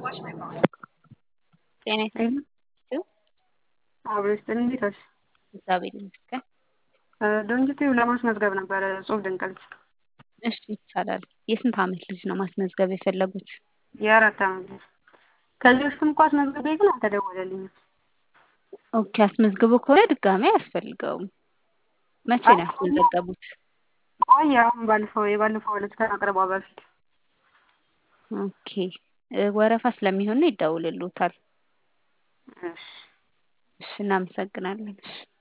ጤና ይስጥልኝ። አብሮ ይስጥልኝ። እንዴት ዋልሽ? እግዚአብሔር ይመስገን። ድርጅቴው ለማስመዝገብ ነበረ እጹብ ድንቅ ልጅ። እሺ ይቻላል። የስንት ዓመት ልጅ ነው ማስመዝገብ የፈለጉት? የአራት ዓመት ልጅ። ከዚህ በፊትም እኮ አስመዝግቤ ግን አልተደወለልኝም። ኦኬ አስመዝግቦ ከሆነ ድጋሜ አያስፈልገውም። መቼ ነው ያስመዘገቡት? ቆየ አሁን ባለፈው የባለፈው ዕለት ከማቅረቧ በፊት ኦኬ ወረፋ ስለሚሆን ነው ይደውልልዎታል። እሺ እሺ እናመሰግናለን። እሺ